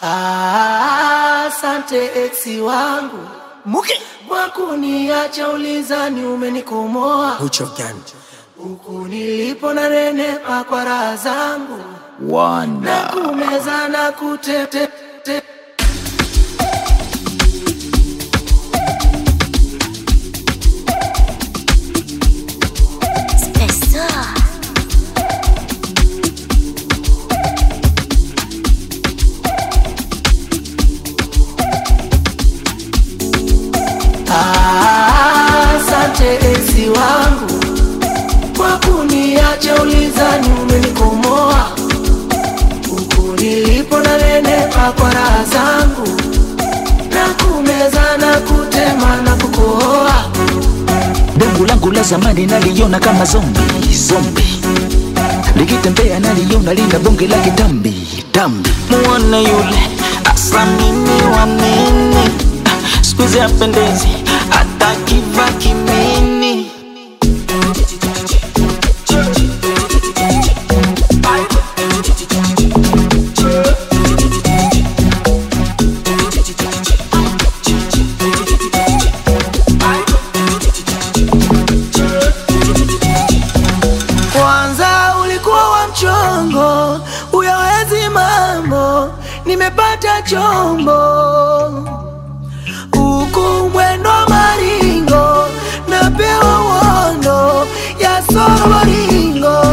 Ah, Asante eksi wangu Muke kwa kuniacha ulizani, umenikomoa Ucho gani? huku nilipo na nenepa kwa raha zangu na Wanda kumeza na kutete te- Spessor. Ah, Asante eksi wangu kwa kuniacha ulizani, umenikomoa huku nilipo na nenepa kwa raha zangu na kumeza na kutema na kukohoa Dengu langu la zamani naliona kama zombi zombi, likitembea naliona lina bonge la kitambi tambi. muone yule asa mimi wa nini siku hizi apendezi hata kiva kimini Kwanza ulikuwa wa mchongo, uyawezi mambo, nimepata chombo huku mwendo maringo, napewa uondo ya sororingo.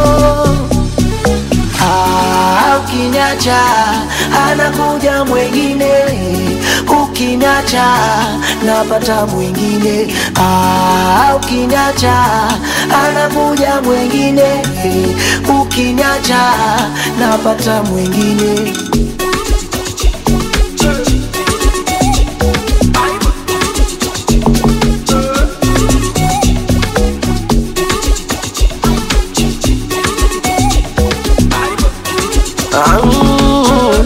Ah, ukinyacha anakuja mwengine, ukinyacha napata mwingine. Ah, ukinyacha anakuja mwengine, ukinyacha napata mwingine. Ah,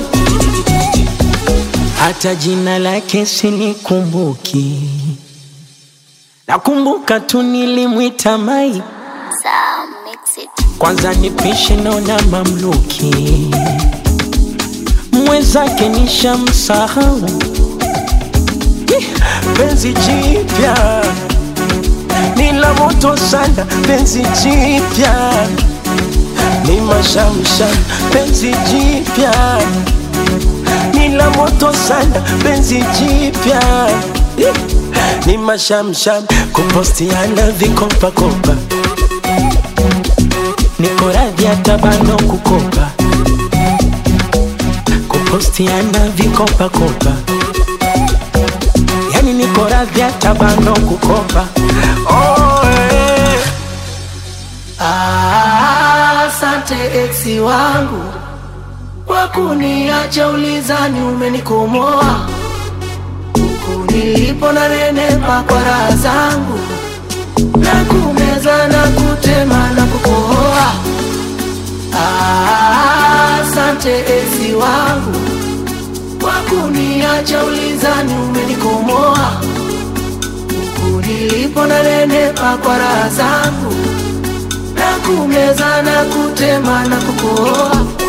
hata jina lake silikumbuki nakumbuka tu nilimwita mai Sound mix it. kwanza nipishe naona mamluki mwenzake nishamsahau Ih, penzi jipya ni la moto sana penzi jipya ni mashamsham penzi jipya ni la moto sana penzi jipya Ih, ni mashamsham kupostiana vikopakopa niko radhi hata bando kukopa kupostiana vikopakopa yani niko radhi hata bando kukopa oh, eh. Ah, Asante eksi wangu kwa kuniacha ulizani, umenikomoa huku nilipo na nenepa kwa raha zangu na kumeza na kutema na kukohoa. Ah, Asante eksi wangu kwa kuniacha ulizani, umenikomoa huku nilipo na nenepa kwa raha zangu na kumeza na kutema na kukohoa